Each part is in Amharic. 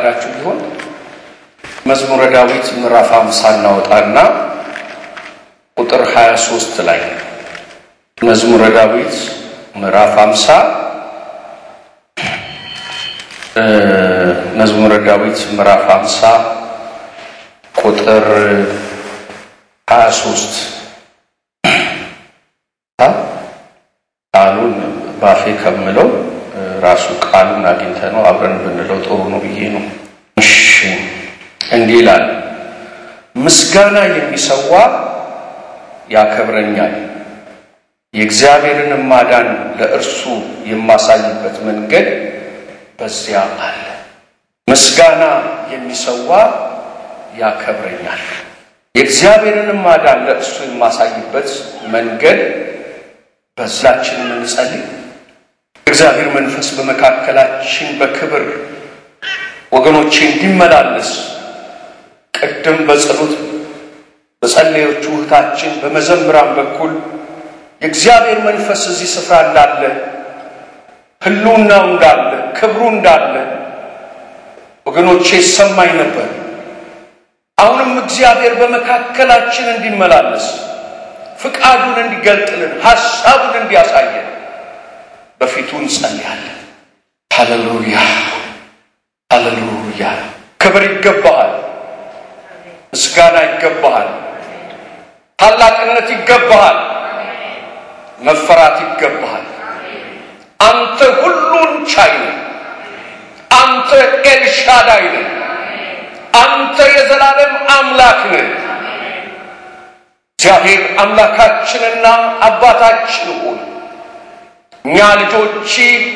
ፈቃዳችሁ ቢሆን መዝሙረ ዳዊት ምዕራፍ አምሳ እናወጣና ቁጥር 23 ላይ መዝሙረ ዳዊት ምዕራፍ አምሳ መዝሙረ ዳዊት ምዕራፍ አምሳ ቁጥር 23 ቃሉን ባፌ ከምለው ራሱ ቃሉን አግኝተ ነው አብረን ብንለው ጥሩ ነው ብዬ ነው። እሺ እንዲህ ይላል፣ ምስጋና የሚሰዋ ያከብረኛል፣ የእግዚአብሔርን ማዳን ለእርሱ የማሳይበት መንገድ በዚያ አለ። ምስጋና የሚሰዋ ያከብረኛል፣ የእግዚአብሔርን ማዳን ለእርሱ የማሳይበት መንገድ በዛችን እንጸልይ። እግዚአብሔር መንፈስ በመካከላችን በክብር ወገኖቼ እንዲመላለስ ቅድም በጸሎት በጸለዮቹ እህታችን በመዘምራን በኩል የእግዚአብሔር መንፈስ እዚህ ስፍራ እንዳለ ሕልውናው እንዳለ ክብሩ እንዳለ ወገኖቼ ይሰማኝ ነበር። አሁንም እግዚአብሔር በመካከላችን እንዲመላለስ ፍቃዱን እንዲገልጥልን ሐሳቡን እንዲያሳየን በፊቱ እንጸልያለን። ሃሌሉያ ሃሌሉያ። ክብር ይገባሃል፣ ምስጋና ይገባሃል፣ ታላቅነት ይገባሃል፣ መፈራት ይገባሃል። አንተ ሁሉን ቻይ ነህ። አንተ ኤልሻዳይ ነህ። አንተ የዘላለም አምላክ ነህ። እግዚአብሔር አምላካችንና አባታችን ሆይ እኛ ልጆች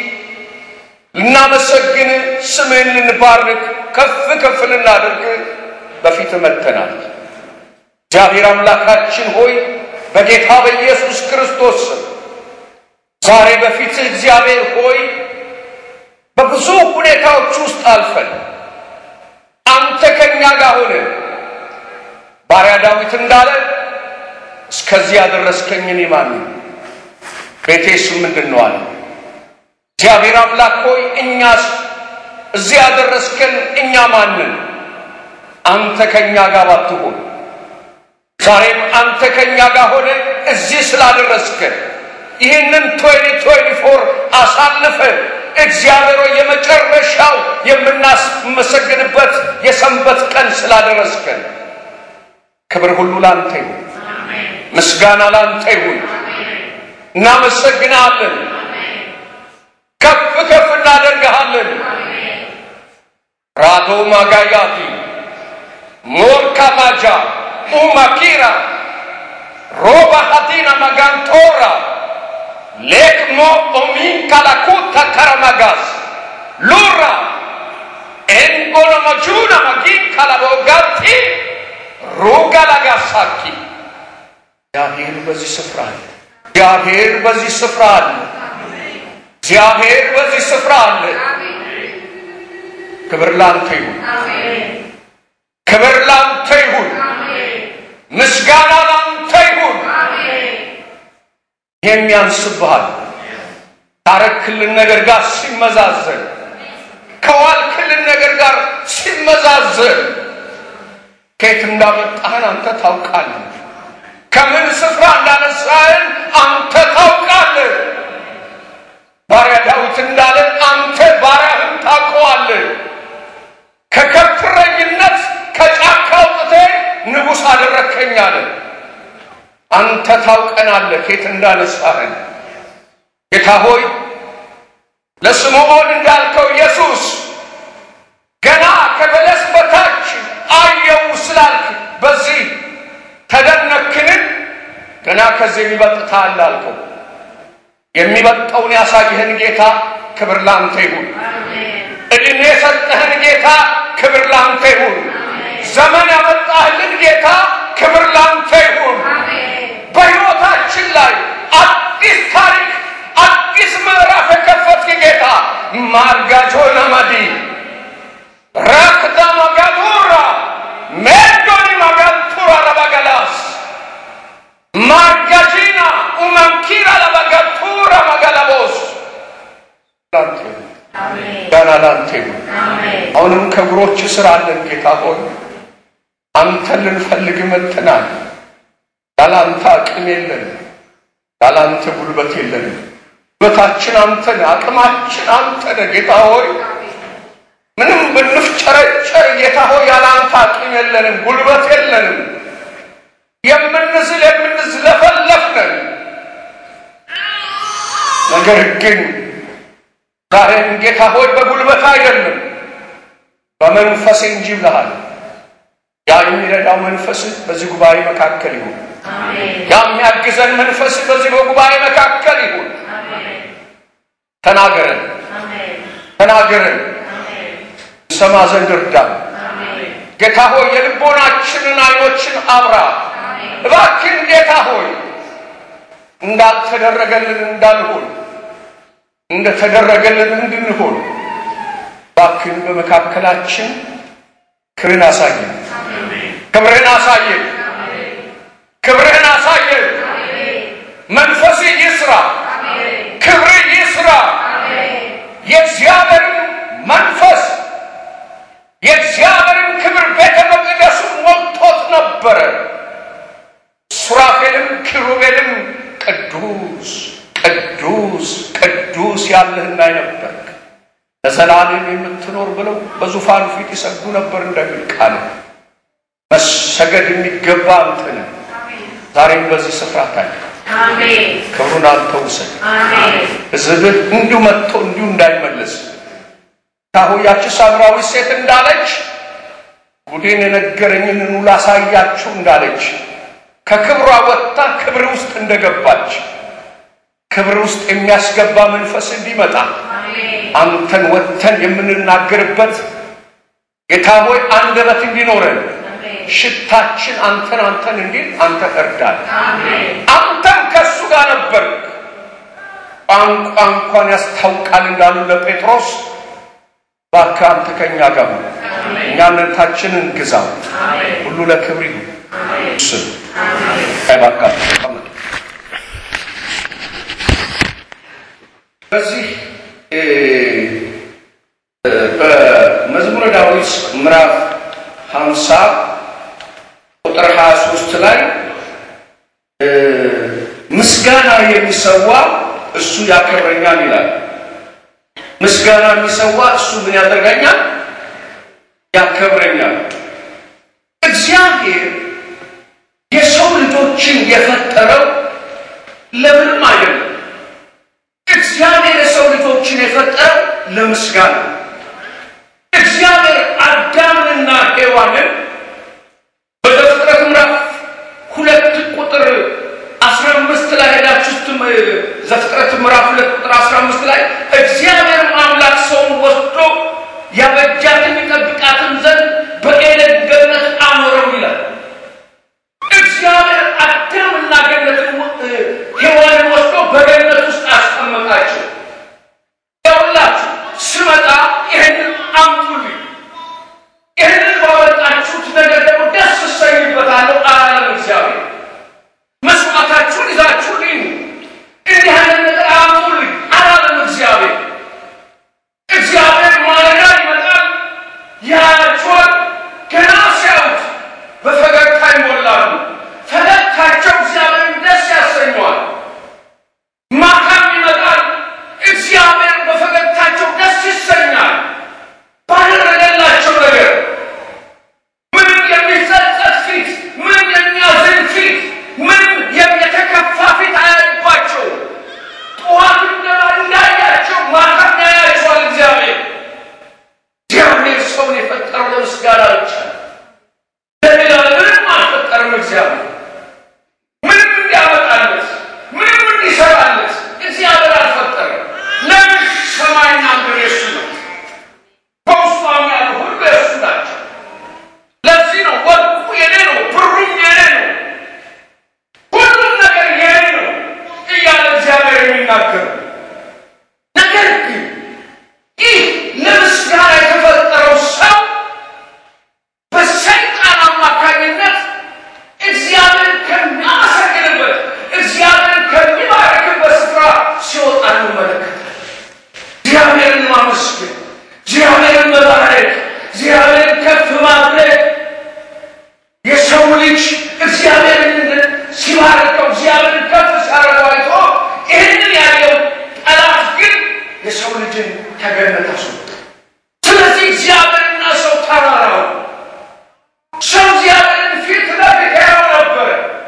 ልናመሰግን ስምህን ልንባርክ ከፍ ከፍ ልናደርግ በፊት መጥተናል። እግዚአብሔር አምላካችን ሆይ በጌታ በኢየሱስ ክርስቶስ ስም ዛሬ በፊት እግዚአብሔር ሆይ በብዙ ሁኔታዎች ውስጥ አልፈን አንተ ከእኛ ጋር ሆነ ባሪያ ዳዊት እንዳለ እስከዚህ ያደረስከኝ እኔ ማን ነኝ? ቤቴስ ምንድን ነው አለ። እግዚአብሔር አምላክ ሆይ እኛስ እዚህ ያደረስከን እኛ ማንን? አንተ ከእኛ ጋር ባትሆን ዛሬም አንተ ከእኛ ጋር ሆነ እዚህ ስላደረስከን ይህንን ቶይኒ ቶይኒ ፎር አሳልፈ እግዚአብሔር ሆይ የመጨረሻው የምናስመሰግንበት የሰንበት ቀን ስላደረስከን ክብር ሁሉ ላንተ ይሁን። ምስጋና ላንተ ይሁን። እናመሰግናለን። ከፍ ከፍ እናደርግሃለን። ራዶ ማጋያቲ ሞርካ ማጃ ኡማኪራ ሮባ ሀቲና ማጋንቶራ ሌክሞ ኦሚን ካላኩታ ካራማጋስ ሉራ ኤንጎሎሞጁና ማጊን ካላቦጋቲ ሩጋላጋሳኪ እግዚአብሔር በዚህ ስፍራ አለ። እግዚአብሔር በዚህ ስፍራ አለ። እግዚአብሔር በዚህ ስፍራ አለ። ክብር ላንተ ይሁን። ክብር ላንተ ይሁን። ምስጋና ላንተ ይሁን። ይህም ያንስብሃል ካረክልን ነገር ጋር ሲመዛዘን፣ ከዋልክልን ነገር ጋር ሲመዛዘን ከየት እንዳመጣህን አንተ ታውቃለህ። ከምን ስፍራ እንዳነሳህን አንተ ታውቃለህ። ባሪያ ዳዊት እንዳለ አንተ ባሪያህን ታውቀዋለህ። ከከብትረኝነት ከጫካ አውጥተህ ንጉሥ አደረግከኝ አለ። አንተ ታውቀናለህ ከየት እንዳነሳህን። ጌታ ሆይ ለስምዖን እንዳልከው ኢየሱስ ገና ከበለስ በታች አየው ስላልክ በዚህ ተደነክን። ገና ከዚህ የሚበልጥታል አልከው። የሚበልጠውን ያሳየህን ጌታ ክብር ላንተ ይሁን። እድሜ የሰጠህን ጌታ ክብር ላንተ ይሁን። ዘመን ያመጣህልን ጌታ ክብር ላንተ ይሁን። በሕይወታችን ላይ አዲስ ታሪክ አዲስ ምዕራፍ የከፈትክ ጌታ ማርጋጆና ማዲ ረክዳ ማጋዱራ ሜዶኒ ማጋንቱራ ለባገላስ ማርጋጂና ኡመንኪራ ለባጋቱራ ማጋላቦስ ላንተ ይሁን፣ ጋና ላንተ ይሁን። አሁንም ከእግሮች ስር አለን ጌታ ሆይ አንተን ልንፈልግ መጥተናል። ያላንተ አቅም የለንም፣ ያላንተ ጉልበት የለንም። ጉልበታችን አንተ ነህ፣ አቅማችን አንተ ነህ ጌታ ሆይ ምንም ብንፍጨረጨር ጌታ ሆይ ያላንተ አቅም የለንም፣ ጉልበት የለንም። የምንዝል የምንዝለፈለፍ ነን። ነገር ግን ዛሬም ጌታ ሆይ በጉልበት አይደለም በመንፈስ እንጂ ብለሃል። ያ የሚረዳው መንፈስ በዚህ ጉባኤ መካከል ይሁን። ያ የሚያግዘን መንፈስ በዚህ በጉባኤ መካከል ይሁን። ተናገረን፣ ተናገረን፣ ሰማ ዘንድ እርዳን። ጌታ ሆይ የልቦናችንን አይኖችን አብራ። እባክን ጌታ ሆይ እንዳልተደረገልን እንዳንሆን እንደተደረገልን እንድንሆን እባክን በመካከላችን ክብርን አሳየን፣ ክብርን አሳየን፣ ክብርን አሳየን። መንፈስ ይስራ፣ ክብር ይስራ። የእግዚአብሔርን መንፈስ የእግዚአብሔርን ክብር ቤተ መቅደሱን ሞልቶት ነበረ። ሱራፌልም ኪሩቤልም ቅዱስ ቅዱስ ቅዱስ ያለህና የነበርክ ለዘላለም የምትኖር ብለው በዙፋኑ ፊት ይሰግዱ ነበር እንደሚል ቃል መሰገድ የሚገባ አንተ ነህ። ዛሬም በዚህ ስፍራ ታየ። ክብሩን አንተ ውሰድ። ሕዝብህ እንዲሁ መጥቶ እንዲሁ እንዳይመለስ ታሆያች ሳምራዊ ሴት እንዳለች ጉዴን የነገረኝን ኑ ላሳያችሁ እንዳለች ከክብሯ ወጥታ ክብር ውስጥ እንደገባች ክብር ውስጥ የሚያስገባ መንፈስ እንዲመጣ አንተን ወጥተን የምንናገርበት ጌታ ሆይ አንደበት እንዲኖረን ሽታችን አንተን አንተን እንዲል አንተ እርዳን። አንተም ከእሱ ጋር ነበር። ቋንቋ እንኳን ያስታውቃል እንዳሉ ለጴጥሮስ እባክህ አንተ ከእኛ ጋር ሁን፣ እኛነታችንን ግዛው። ሁሉ ለክብር ይሁን። ስም ባካችሁ ተቀመጡ። በዚህ በመዝሙረ ዳዊት ምዕራፍ ሀምሳ ቁጥር ሀያ ሶስት ላይ ምስጋና የሚሰዋ እሱ ያከብረኛል ይላል። ምስጋና የሚሰዋ እሱ ምን ያደርገኛል? ያከብረኛል። እግዚአብሔር የሰው ልጆችን የፈጠረው ለምንም አይደለም። እግዚአብሔር የሰው ልጆችን የፈጠረው ለምስጋና። እግዚአብሔር አዳምንና ሔዋንን በዘፍጥረት ምዕራፍ ሁለት ቁጥር አስራ አምስት ላይ ሄዳችሁ ዘፍጥረት ምዕራፍ ሁለት ቁጥር አስራ አምስት ላይ እግዚአብሔር አምላክ ሰውን ወስዶ ያበጃትን ይጠብቃትን ዘንድ በኤደን ገነት አኖረው ይላል። እግዚአብሔር አዳምና ገነትን ሔዋንን ወስዶ በገነት ውስጥ አስቀመጣቸው። ያውላችሁ ስመጣ ይህንን አምጡልኝ፣ ይህንን ባመጣችሁት ነገር ደግሞ ደስ እሰኝበታለሁ አላለም እግዚአብሔር። መስዋዕታችሁን ይዛችሁልኝ እንዲህ አይነት ነገር አምጡልኝ፣ እግዚአብሔርን መባረክ፣ እግዚአብሔርን ከፍ ማድረግ የሰው ልጅ እግዚአብሔርን ሲባርከው እግዚአብሔርን ከፍ ሲያደርገው አይቶ ይህንን ያየው ጠላት ግን የሰው ልጅን ከገነት አስወጣ። ስለዚህ እግዚአብሔርና ሰው ተራራው ሰው እግዚአብሔርን ፊት ለፊት ያየው ነበር።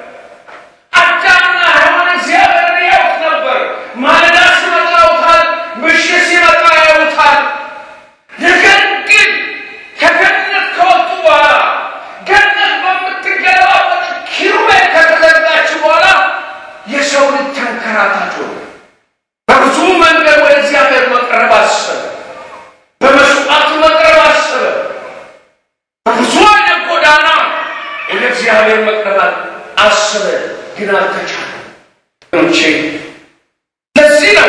አዳምና ሔዋን እግዚአብሔርን ያዩት ነበር። ማለዳ ሲመጣ ያዩታል፣ ምሽት ሲመጣ ያዩታል። ነገር ግን ከገነት ከወጡ በኋላ ገነት በምትገለባበት ኪሩቤል ከተዘጋች በኋላ የሰው ልጅ ተንከራታች ሆነ። በብዙ መንገድ ወደ እግዚአብሔር መቅረብ አሰበ። በመስዋዕት መቅረብ አሰበ። በብዙ አይነት ጎዳና ወደ እግዚአብሔር መቅረብ አሰበ፣ ግን አልተቻለም። ቼ ለዚህ ነው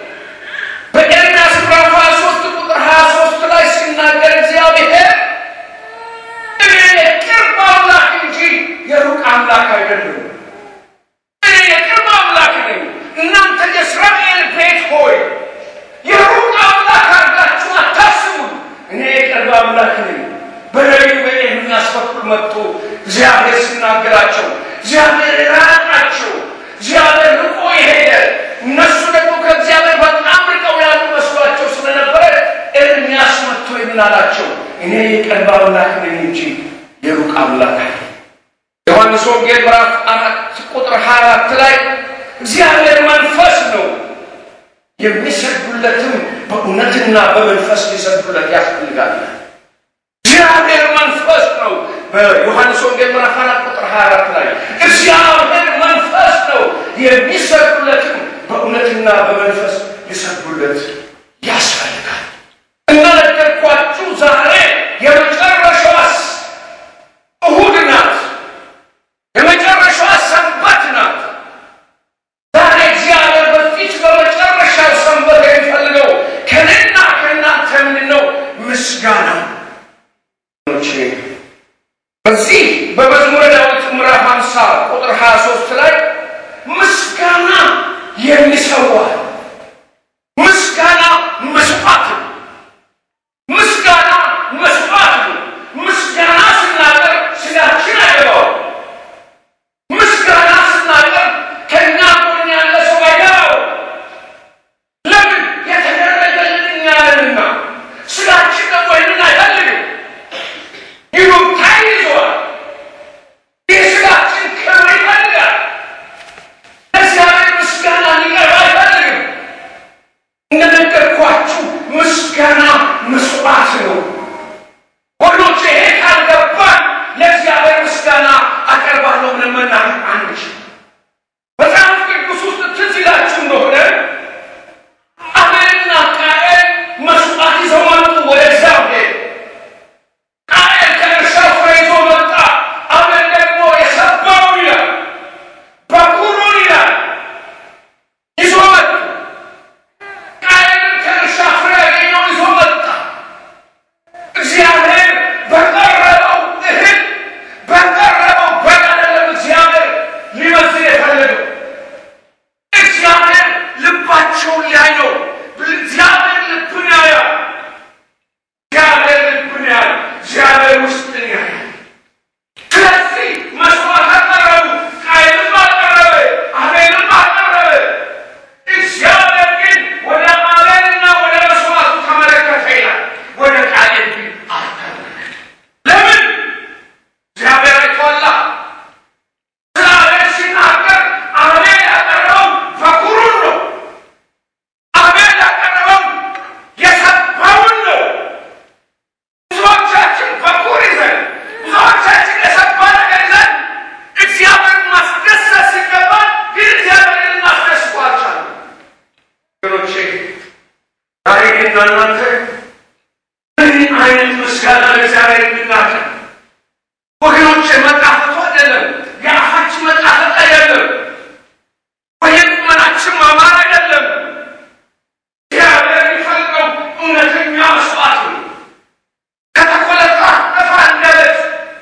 በኤርምያስ ምዕራፍ 23 ቁጥር 23 ላይ ሲናገር እግዚአብሔር እኔ የቅርብ አምላክ እንጂ የሩቅ አምላክ አይደለም። እኔ የቅርብ አምላክ ነኝ። እናንተ የእስራኤል ቤት ሆይ የሩቅ አምላክ አድርጋችሁ አታስቡን። እኔ የቅርብ አምላክ ነኝ። በነቢዩ በኤርምያስ በኩል መጥቶ እግዚአብሔር ሲናገራቸው እግዚአብሔር ራቃቸው፣ እግዚአብሔር ርቆ የሄደ እነሱ ደግሞ ከእግዚአብሔር በጣም ርቀው ያሉ መስሏቸው ስለነበረ ኤርምያስ መጥቶ ይምን አላቸው፣ እኔ የቅርብ አምላክ ነኝ እንጂ የሩቅ አምላክ አይደለም። ዮሐንስ ወንጌል ምዕራፍ አራት ቁጥር 24 ላይ እግዚአብሔር መንፈስ ነው የሚሰግዱለትም በእውነትና በመንፈስ ሊሰግዱለት ያስፈልጋል። እግዚአብሔር መንፈስ ነው። በዮሐንስ ወንጌል ምዕራፍ አራት ቁጥር 24 ላይ እግዚአብሔር መንፈስ ነው የሚሰግዱለትም በእውነትና በመንፈስ ሊሰግዱለት ያስፈልጋል። እንደነገርኳችሁ ዛሬ የመጨረሻዋስ እሁድ ናት። የመጨረሻዋ ሰንበት ናት። ዛሬ እግዚአብሔር በፊት በመጨረሻው ሰንበት የሚፈልገው ከእኔና ከእናንተ ምንድን ነው? ምስጋና። በዚህ በመዝሙረ ዳዊት ምዕራፍ 50 ቁጥር 23 ላይ ምስጋና የሚሰዋ ምስጋና መስዋዕት ነው። ምስጋና መስዋዕት ነው። ምስጋና ስናቀር ስጋችን አይገባው። ምስጋና ስናቀር ከእኛ ጎን ያለ ሰው አይገባው። ለምን የተደረገልን እኛ ነንና። ስጋችን ደግሞ ይህንን አይፈልግም። ይሉኝታ ይዘዋል። የስጋችን ክብር ይፈልጋል። ለእግዚአብሔር ምስጋና ሊቀርብ አይፈልግም። እንደነገርኳችሁ ምስጋና መስዋዕት ነው። ወገኖች ይሄ ካልገባን ለእግዚአብሔር ምስጋና አቀርባለሁ ብለን መናገር አንችል። መጽሐፍ ቅዱስ ውስጥ ትዝ ይላችሁ እንደሆነ አቤልና ቃኤል መስዋዕት ይዘው መጡ ወደ እግዚአብሔር። ቃኤል ከእርሻው ፍሬ ይዞ መጣ። አቤል ደግሞ የሰባውን ይላል በኩሩን ይላል ይዞ መጡ። ቃየልን ከእርሻ ፍሬ ያገኘውን ይዞ መጣ። እግዚአብሔር በቀረበው እህል በቀረበው በግ አይደለም እግዚአብሔር ሊመስል የፈለገው። እግዚአብሔር ልባቸውን ሊያይ ነው። እግዚአብሔር ልብን ያያል። እግዚአብሔር ልብን ያያል። እግዚአብሔር ውስጥን ያያል። ስለዚህ መስዋዕት አቀረቡ። ቃየልም አቀረበ፣ አቤልም አቀረበ። እግዚአብሔር ግን ወደ አቤልና ወደ መስዋዕቱ ተመለከተ ይላል። ወደ ቃየል ግን አልተመለከተም። ለምን? እግዚአብሔር አይቶአላ። ስለ አቤል ሲናገር አቤል ያቀረበው በኩሩን ነው። አቤል ያቀረበው የሰባውን ነው። ብዙዎቻችን በኩር ይዘን ብዙዎቻችን የሰባ ነገር ይዘን እግዚአብሔርን ማስደሰት ሲገባን ግን እግዚአብሔርን ማስደስቱ አልቻለም። ወገኖቼ ዛሬ ግን እናንተ ምን አይነት ምስጋና ለእግዚአብሔር እንድናቀርብ ወገኖቼ፣ መጣፈቱ አይደለም የአፋችን መጣፈጥ አይደለም በየቁመናችን ማማር አይደለም። እግዚአብሔር የሚፈልገው እውነተኛ መስዋዕት ነው። ከተኮለታተፈ አንደበት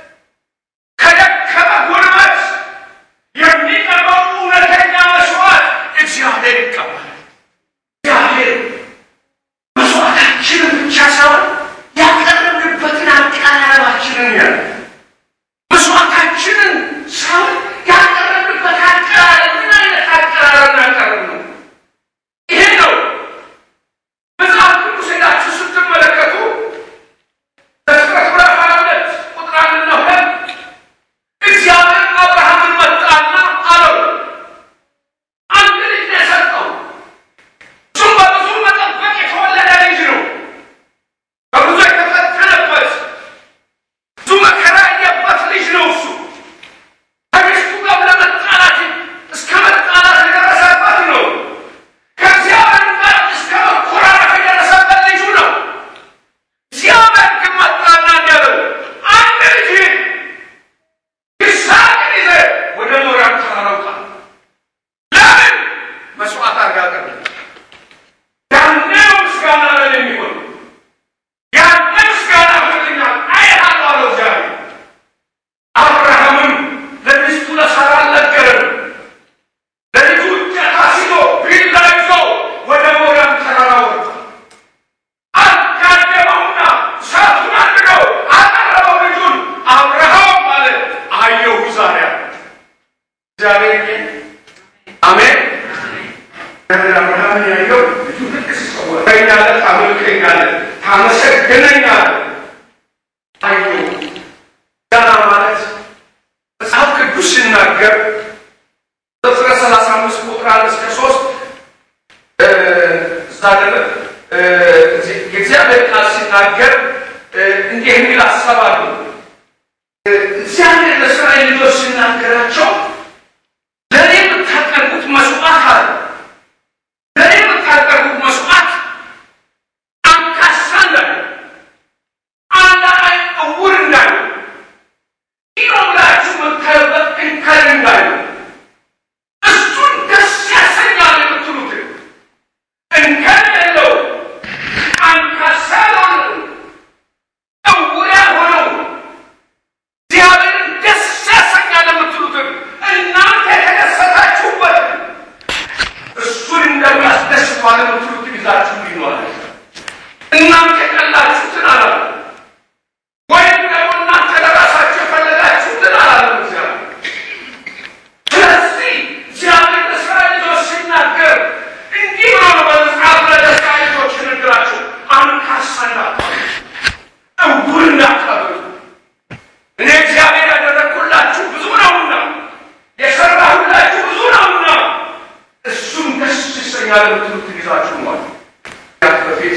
ከደከመ ጉልበት የሚቀርበው እውነተኛ መስዋዕት እግዚአብሔር ይቀበላል። እግዚአብሔር መስዋዕታችንን ብቻ ሳይሆን ትወደኛለህ፣ ታመልከኛለህ፣ ታመሰግነኛለህ። አዩ ዳና ማለት መጽሐፍ ቅዱስ ሲናገር ዘፍጥረት ሰላሳ አምስት ቁጥር አንድ እስከ ሶስት እዛ ደለ የእግዚአብሔር ቃል ሲናገር እንዲህ የሚል ሀሳብ አሉ። እግዚአብሔር ለእስራኤል ልጆች ሲናገራቸው ለእኔ የምታቀርቡት መስዋዕት አለ ለእኔ የምታቀርቡት መስዋዕት አንካሳ እንዳለ አንድ አይን እውር እንዳለ ይህ ብላችሁ የምታዩበት እንከን እንዳለ እሱን ደስ ያሰኛል የምትሉትን እንከን የለው አንካሳ ያልሆነው እውር ያልሆነው እግዚአብሔርን ደስ ያሰኛል የምትሉትን እናንተ የተደሰታችሁበት እሱን እንደሚያስደስተዋል የምትሉትን ይዛችሁ ይኖራል። እናንተ የጠላችሁትን አላለም፣ ወይም ደግሞ እናንተ ለራሳችሁ የፈለጋችሁትን አላለም እግዚአብሔር። ስለዚህ እግዚአብሔር ለእስራኤል ልጆች ሲናገር እንዲህ ብሎ ነው በመጽሐፍ ለእስራኤል ልጆች የነገራቸው፣ አንካሳ እንዳታበዙ፣ እውር እንዳታበዙ እኔ እግዚአብሔር ያደረግኩላችሁ ብዙ ነውና የሰራሁላችሁ ብዙ ነውና እሱም ደስ ይሰኛል የምትሉትን ይዛችሁ ማለት በፊት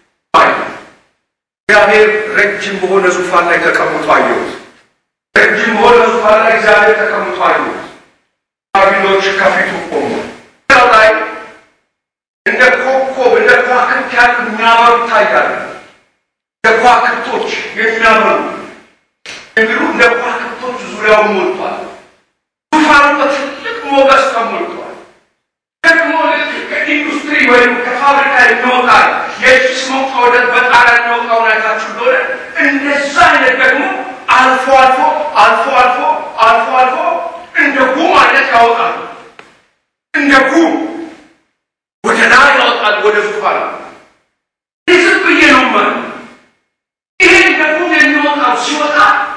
እግዚአብሔር ረጅም በሆነ ዙፋን ላይ ተቀምጦ አየሁት። ረጅም በሆነ ዙፋን ላይ እግዚአብሔር ተቀምጦ አየሁት። ባቢሎች ከፊቱ ቆሙ። ው ላይ እንደ ኮከብ እንደ ከዋክብት ያሉ የሚያበሩ ይታያሉ። እንደ ከዋክብቶች የሚያበሩ የሚሉ እንደ ከዋክብቶች ዙሪያውን ሞልቷል። ዙፋኑ በትልቅ ሞገስ ተሞልቷል። ደግሞ ልክ ከኢንዱስትሪ ወይም ከፋብሪካ የሚወጣ የጭስ መውጫ ወደ በጣሪያ የሚወጣውን አይታችሁ እንደሆነ እንደዛ አይነት ደግሞ አልፎ አልፎ አልፎ አልፎ አልፎ አልፎ እንደ ጉም አይነት ያወጣል። እንደ ጉም ወደ ላይ ያወጣል ወደ ዙፋኑ። ዝም ብዬ ነው ማለት ይሄ እንደ ጉም የሚወጣው ሲወጣ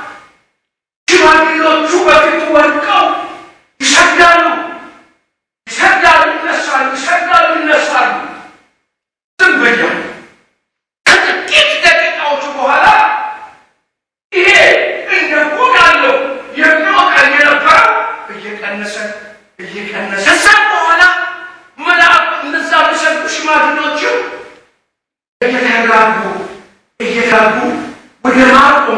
ሽማግሌዎቹ በፊቱ ወድቀው ይሰግዳሉ፣ ይሰግዳሉ፣ ይነሳሉ፣ ይሰግዳሉ፣ ይነሳሉ። ዝም ብያለሁ። ከጥቂት ደቂቃዎች በኋላ ይሄ እንደ ጉም ያለው የሚወጣ የነበረው እየቀነሰ እየቀነሰ ከዛም በኋላ መልአክ እነዛ የሚሰግዱ ሽማግሌዎችም እየተራጉ እየተራጉ ወደ ማቆም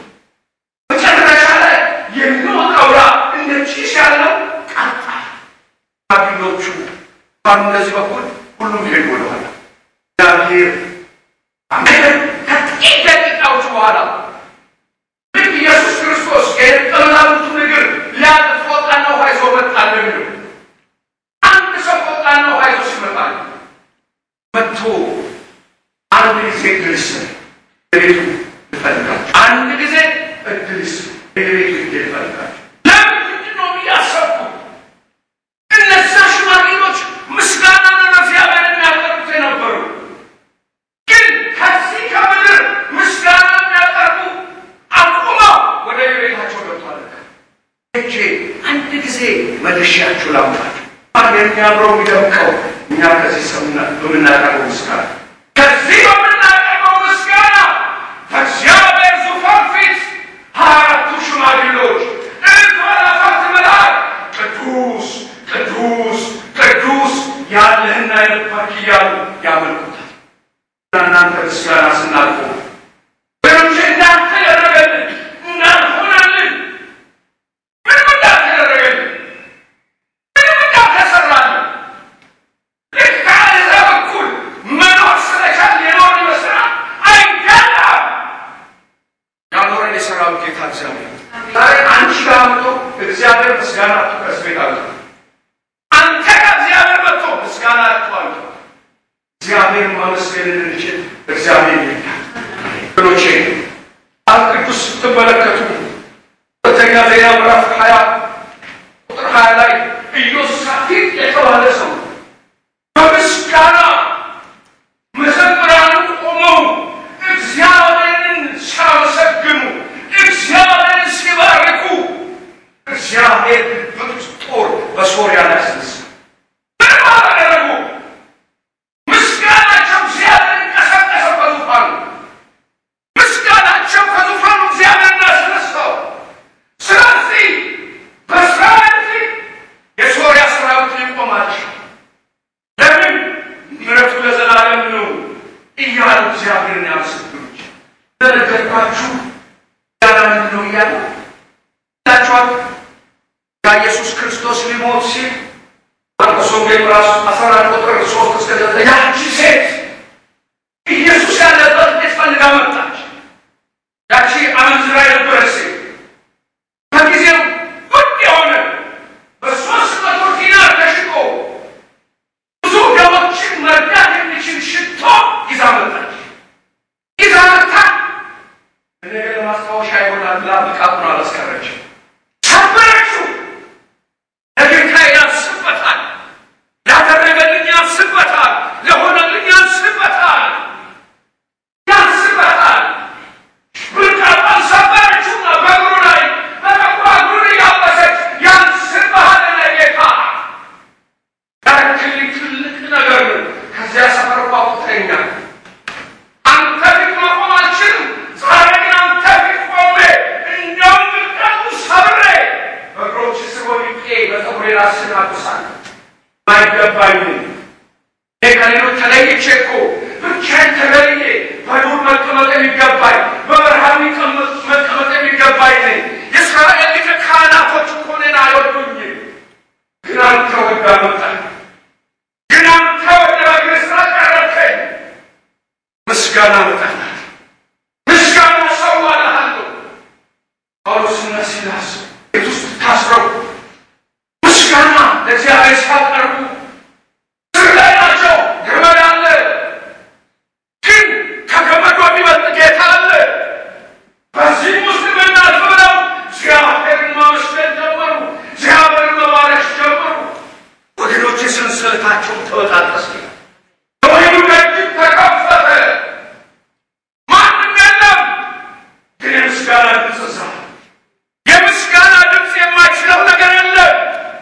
መጨረሻ ላይ የሚወጣው ያ እንደ ጭስ ያለው ቀጣ ሽማግሌዎቹ በእነዚህ በኩል ሁሉም ሄዱ ወደኋላ። እግዚአብሔር አሜን። ከጥቂት ደቂቃዎች በኋላ ልክ ኢየሱስ ክርስቶስ የደቀ መዛሙርቱን እግር ሊያጥብ ፎጣና ውሃ ይዞ መጣ እንደሚለው አንድ ሰው ፎጣና ውሃ ይዞ ሲመጣ መጥቶ አንድ ጊዜ እድል ይስጥ ቤቱ ይፈልጋል። አንድ ጊዜ እድል ይስጥ ቤቱ ይፈልጋል። ለምንድን ነው እያሰብኩት እነዛ ሽማግሌዎች ምስጋና ነው ለእግዚአብሔር የሚያቀርቡት የነበሩ ግን ከዚህ ከምድር ምስጋና የሚያቀርቡ አቁመው ወደ ቤታቸው ገብቷል። እጄ አንድ ጊዜ መልሼያችሁ ላምጣችሁ። የሚያምረው የሚደምቀው እኛ ከዚህ ሰሙና በምናቀርበው ምስጋና ከዚህ በምናቀርበው ምስጋና ከእግዚአብሔር ዙፋን ፊት ሀያ አራቱ ሽማግሌዎች እልፍ አእላፋት መላእክት ቅዱስ ቅዱስ ቅዱስ ያለህና የነበርክ እያሉ ያመልኩታል። እናንተ ምስጋና ስናልፎ ወገኖቼ እንዳንተ ያደረገልን እንዳልሆነልን ምንም እንዳልተደረገልን ምንም እንዳልተሰራልን ልክ ከአሕዛብ በኩል መኖር ስለቻል የኖር ይመስላል። አይደለም። ያኖረን የሰራዊት ጌታ እግዚአብሔር ዛሬ አንቺ ጋር መጥቶ እግዚአብሔር ምስጋና ከዚህ ቤት አምጥቶ አንተ ጋር እግዚአብሔር መጥቶ ምስጋና አጥቷል። እግዚአብሔር ማመስገን እንድንችል እግዚአብሔር ይርዳል። ወገኖቼ መጽሐፍ ቅዱስ ስትመለከቱ ሁለተኛ ዜና ምዕራፍ ሀያ ቁጥር ሀያ ላይ ኢዮሳፊጥ የተባለ ሰው በምስጋና መዘምራኑ ቆመው እግዚአብሔርን ሲያመሰግኑ እግዚአብሔርን ሲባርኩ እግዚአብሔር ብርቱ ጦር በሶርያ ላይ አስነሳ። ምንም አላደረጉ። ምስጋናቸው እግዚአብሔር እያሉ እግዚአብሔርን ያመሰግኑች ለነገርኳችሁ ያለ ምንድን ነው እያለ ላችኋል ኢየሱስ ክርስቶስ ሊሞት ሲል ማርቆስ ወንጌል ምዕራፍ አስራ አራት ቁጥር ሶስት እስከ ዘጠኝ ያቺ ሴት ኢየሱስ ያለበት ቤት ፈልጋ መጣች። ያቺ አመንዝራ የነበረች ሴት ከጊዜው ውድ የሆነ በሶስት መቶ ዲናር ተሽጦ ብዙ ደሞችን መርዳት የሚችል ሽቶ ይዛ መጣች። ይዛ መጣ ነገር ለማስታወሻ ይሆናል ብላ መቃብሩን አላስቀረችም። ሰበረችው። ለጌታዬ ያንስበታል፣ ላደረገልኝ ያንስበታል፣ ለሆነልኝ ያንስበታል፣ ያንስበታል። ብርቃጣን ሰበረችውና በእግሩ ላይ በጠቋ እግሩን እያበሰች ያንስብሃል ለጌታ ያረክልኝ ትልቅ ነገር ነው። ከዚያ ሰፈር ቋቁተኛል አንተ ፊት መቆም አልችልም። ዛሬ ግን አንተ ፊት ቆሜ እንደውም ግድግዳው ሰብሬ በእግሮች ስር ወድቄ በፀጉሬ ራስህን አብሳለሁ። አይገባኝም። እኔ ከሌሎች ተለይቼ እኮ ብቻዬን ተለይቼ በዱር መቀመጥ የሚገባኝ በበረሃ የሚቀመጥ መቀመጥ የሚገባኝ ነኝ። የእስራኤል ሊቀ ካህናቶች እኮ እኔን አይወዱኝም። ግን አንተ ወዳ መጣህ። ግን አንተ ወደ በግር ስራ ቀረብከኝ። ምስጋና መጣላት ምስጋና ሰው አለሃለሁ። ጳውሎስና ሲላስ ቤት ውስጥ ታስረው ምስጋና ለእግዚአብሔር ሲያቀርቡ ስር ላይ ናቸው። ገመድ አለ፣ ግን ከገመዱ የሚበልጥ ጌታ አለ። በዚህ ውስጥ ምናልፍ ብለው እግዚአብሔርን ማመስገን ጀመሩ። እግዚአብሔርን መባረክ ጀመሩ። ወገኖች ሰንሰለታቸው ተበጣጠሰ። ወይኑ ደጅ ተከፈተ። ማንም የለም። ግን የምስጋና ድምፅ እዛ የምስጋና ድምፅ የማይችለው ነገር የለም።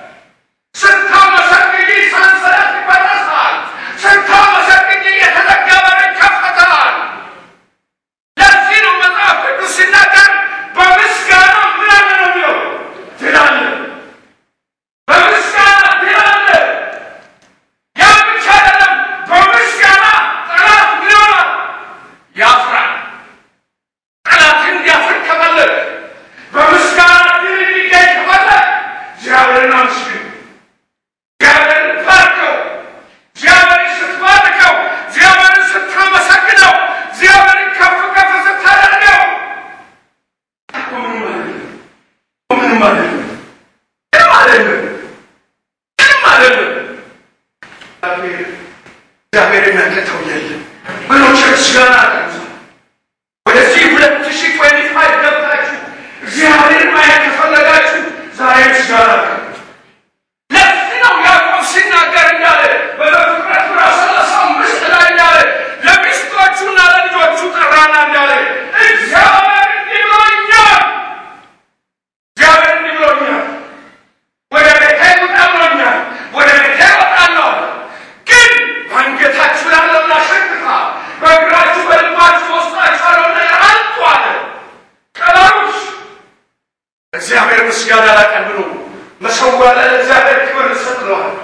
ስታመሰግኝ ሰንሰለት ይበጠሳል። ስታመሰግኝ የተዘጋ በር ይከፈታል። ለዚህ ነው መጽሐፍ ቅዱስ ሲናገር በምስጋና ምን አለ ነው የሚለው ድል አለ። በምስጋና ድል አለ። ያ ብቻ አይደለም። በምስጋና ጠላት ምን ይሆናል? ያፍራል። ጠላት እንዲያፍር ከፈለግ በምስጋና ድል እንዲገኝ ከፈለግ እግዚአብሔርን አመስግን። እግዚአብሔርን ባርከው። እግዚአብሔርን ስትባርከው፣ እግዚአብሔርን ስታመሰግነው፣ እግዚአብሔርን ከፍ ከፍ ስታደርገው እኮ ምንም አይደለም። እኮ ምንም አይደለም። ምንም አይደለም። ምንም አይደለም። እግዚአብሔር የሚያቀተው የለም ብሎ ቸርች ጋር አቀምሰ ወደዚህ ሁለት ሺህ ትዌንቲ ፋይቭ ገብታችሁ እግዚአብሔርን ማየት ከፈለጋችሁ ዛሬ ምስጋና ቀን ለዚህ ነው ያዕቆብ ሲናገር እንዳለ በዘፍጥረት ምዕራፍ ሰላሳ አምስት ላይ እንዳለ ለሚስቶቹና ለልጆቹ ጠራና እንዳለ እግዚአብሔር እንዲህ ብሎኛል፣ እግዚአብሔር እንዲህ ብሎኛል ወደ ቤቴ ውጣ ብሎኛል። ወደ ቤቴ እወጣለሁ አለ። ግን በአንገታችሁ ላለውን አሸክፋ በእግራችሁ በልባችሁ በውስጣችሁ ያለውን ነገር አንጡ አለ። ቀላሉስ እግዚአብሔር ምስጋና ላቀርብ ነው። መሰዋ ለእግዚአብሔር ክብር እሰጥለዋለሁ።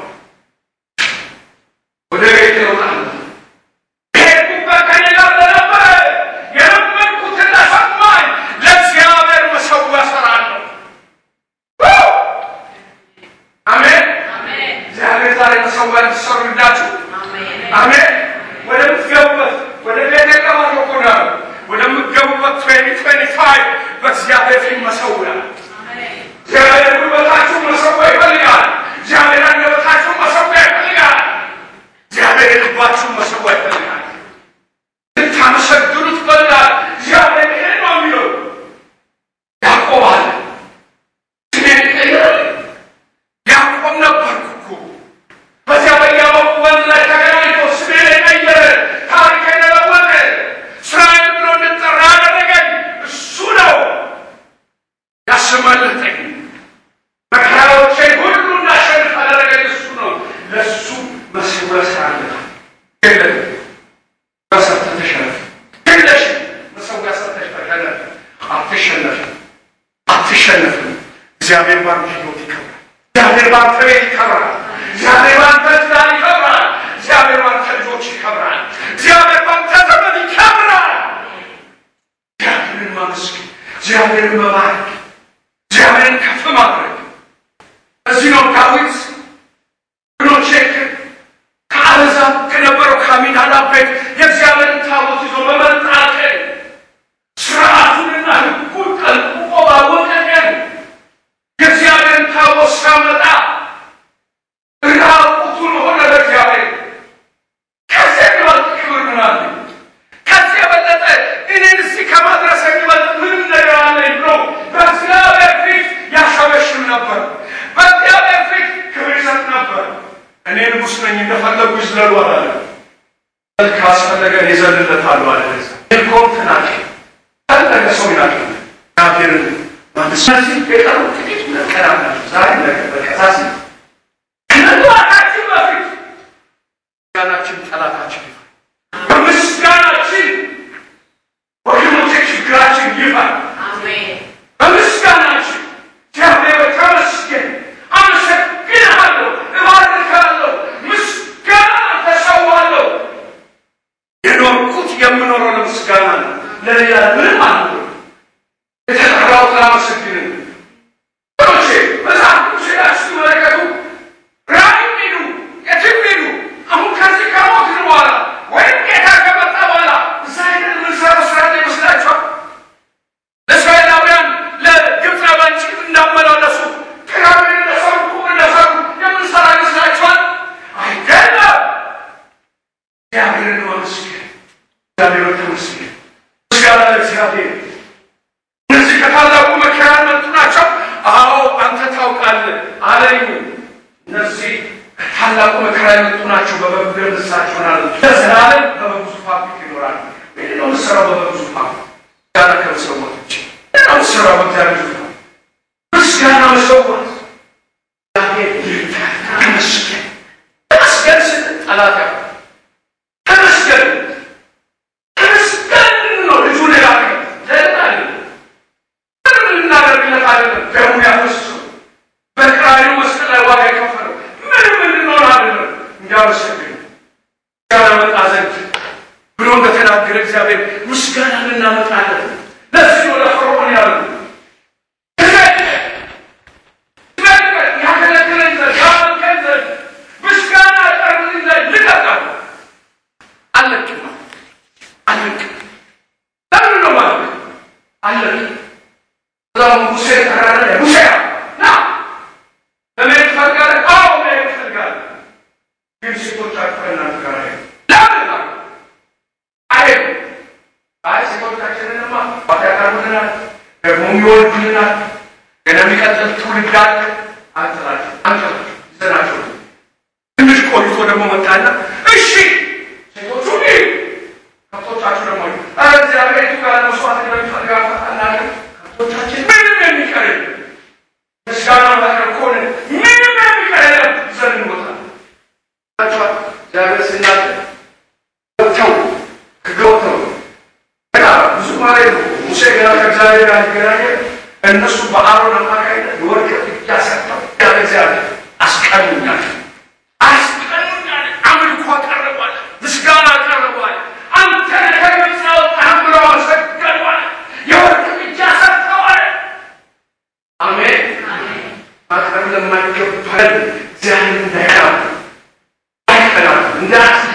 ወደ ቤቴ እወጣለሁ። ሄድኩበት ከእኔ ጋር ለነበረ የለመንኩትን ለሰማኝ ለእግዚአብሔር መሰዋ እሰራለሁ። አሜን። እግዚአብሔር ዛሬ መሰዋ እንዲሰሩ ይርዳችሁ። አሜን። ወደምትገቡበት ወደ ቤተ ቀባቶ እኮ ነው ያለው። ወደምትገቡበት ትዌንቲ ትዌንቲ ፋይቭ በእግዚአብሔር ፊት መሰዊያ እግዚአብሔር ጉልበታችሁ መሰዋ ይፈልጋል። እግዚአብሔር አንደበታችሁ መሰዋ ይፈልጋል። እግዚአብሔር የልባችሁ መሰዋ ይፈልጋል። ልታመሰግኑት ይፈልጋል። እግዚአብሔር ይሄ ነው የሚለው ያዕቆብ አለ ስሜን ቀይረልኝ ያዕቆብ ነበርኩ እኮ በዚያ በያዕቆብ ወንዝ ላይ ተገናኝቶ ስሜን የቀየረ ታሪክ የለወጠ እስራኤል ብሎ እንድጠራ ያደረገኝ እሱ ነው። ያስመለጠኝ መከራዎቼን ሁሉ እንዳሸንፍ ያደረገኝ እሱ ነው። ለእሱ መሰዊያ እሰራለሁ። የለም በሰርተህ ተሸነፍ። የለሽም መሰዊያ ሰርተሽ ተሸነፍ። አትሸነፍም፣ አትሸነፍም። እግዚአብሔር ባንተ ሕይወት ይከብራል። እግዚአብሔር ባንተ ቤት ይከብራል። እግዚአብሔር ባንተ ትዳር ይከብራል። እግዚአብሔር ባንተ ልጆች ይከብራል። እግዚአብሔር ባንተ እግዚአብሔርን መባረክ እግዚአብሔርን ከፍ ማድረግ እዚህ ነው ዳዊት ብሎቼ ከአሕዛብ ከነበረው ከአሚናዳብ ቤት የእግዚአብሔርን ታቦት ይዞ በመምጣት ስርዓቱንና ሕጉን ጠንቅቆ ባወቀ ቀን የእግዚአብሔርን ታቦት ሲያመጣ ራቁቱን ሆነ ለእግዚአብሔር። ከዚያ የሚበልጥ ክብር ምን አለ? ከዚህ የበለጠ እኔን እዚህ ከማድረስ የሚበልጥ ምንም ነገር አለኝ ብሎ በእግዚአብሔር ፊት ያሸበሽም ነበር። በእግዚአብሔር ፊት ክብር ይሰጥ ነበር። እኔ ንጉሥ ነኝ እንደፈለጉ ይዝለሉ አላለ። ካስፈለገ ይዘልለታሉ አለ። ኮንት ናቸው ፈለገ ሰው ይላቸው እግዚአብሔርን ስለዚህ የቀሩ ጥቂት ቀናት ናቸው። ዛሬ ነገ በቀሳሲ ከመግባታችን በፊት ምስጋናችን ጠላታችን ይፋል። በምስጋናችን ወገኖቼ ችግራችን ይፋል። በምስጋናችን እግዚአብሔር ተመስገን፣ አመሰግንሃለሁ፣ እባርካለሁ፣ ምስጋና ተሰዋለሁ። የኖርኩት የምኖረው ለምስጋና ነው። ለሌላ ምንም አለ የተጠራሁት ላመሰግን ሮቼ መጽሐፍ ቅዱስ ሄዳችሁ ሲመለከቱ ራእይ ሄዱ የትም ሄዱ አሁን ከዚህ ከሞትን በኋላ ወይም ጌታ ከመጣ በኋላ እዛ ሄደን የምንሰራው ስራ ይመስላችኋል? ለእስራኤላውያን ለግብፃውያን ጭት እንዳመላለሱ ፒራሚድ እንደሰሩ ኩብ እንደሰሩ የምንሰራ ይመስላችኋል? አይደለም። እግዚአብሔርን ማመስገን እግዚአብሔር ተመስገን። ምስጋና ለእግዚአብሔር። እነዚህ ከታላቁ መከራ የመጡ ናቸው። አዎ አንተ ታውቃለህ አለኝ። እነዚህ ከታላቁ መከራ የመጡ ናቸው። በበጉ ደም ንስሐቸውን አለ ለዘላለም በበጉ ዙፋን ፊት ይኖራሉ። ምንድን ነው የምትሰራው? በበጉ ዙፋን ምስጋና ከመሰዋት ውጭ ምንድን ነው የምትሰራው? በእግዚአብሔር ዙፋን ምስጋና መሰዋት። እግዚአብሔር ይርዳል። ተመስገን ተመስገን ስትል ጠላት ያው ተመስገን ተመስገን ነው ልጁ ሌላ ዘላለ ምንም ልናደርግለት አይደለም። ደሙን ያፈሰሰው በቀራንዮ መስቀል ላይ ዋጋ የከፈለው ምንም እንድንሆን አይደለም። እንዲያመሰግን ምስጋና መጣ ዘንድ ብሎ እንደተናገረ እግዚአብሔር ምስጋና እናመጣለን። ለዚህ ወደ ፈርዖን ያሉ ያገለግለኝ ዘንድ ያመልከኝ ዘንድ ምስጋና ያቀርብልኝ ዘንድ ልቀቃል አለቅም አለቅም ለምን ነው ማለት አለቅም እዛም ሙሴ ተራራ ላይ ሙሴ ና ለመሄድ ትፈልጋለህ? አዎ መሄድ እፈልጋለሁ። ግን ሴቶቻችሁ ከእናንተ ጋር አይሄዱም። ለምን አሉ። አይሄዱም። አይ ሴቶቻችንንማ ባዳ ያቀርቡልናል፣ ደግሞ ይወልዱልናል፣ ገና የሚቀጥል ትውልድ አለ። አንጥላቸው አንጥላቸው ይዘናቸው ትንሽ ቆይቶ ደግሞ መጣና እሺ ሴቶቹ ይህ ከብቶቻችሁ ደግሞ ኧረ እግዚአብሔር የቱ ጋር መስዋዕት እንደሚፈልግ አናውቅም። ከብቶቻችን ምንም የሚቀር የለም። ምስጋና ማቅረብ ከሆነ ምንም የሚቀር የለም። ይዘን እንወጣለን። ታችኋል እግዚአብሔር ሲናገር ወጥተው ከገወተው ገና ብዙ ማለት ነው። ሙሴ ገና ከእግዚአብሔር ጋር ሊገናኘ እነሱ በአሮን አማካኝነት የወርቅ ጥጃ ሰጥተው ያለ እግዚአብሔር አስቀኑኛል አስቀኑኛል። አምልኮ አቀረቧል፣ ምስጋና አቀረቧል። አንተ ከግብፅ ያወጣህን ብለው አመሰገኗል። የወርቅ ጥጃ ሰጥተዋል። አሜን። ማቅረብ ለማይገባል እግዚአብሔር እንዳይቀናም አይቀናም እንዳስ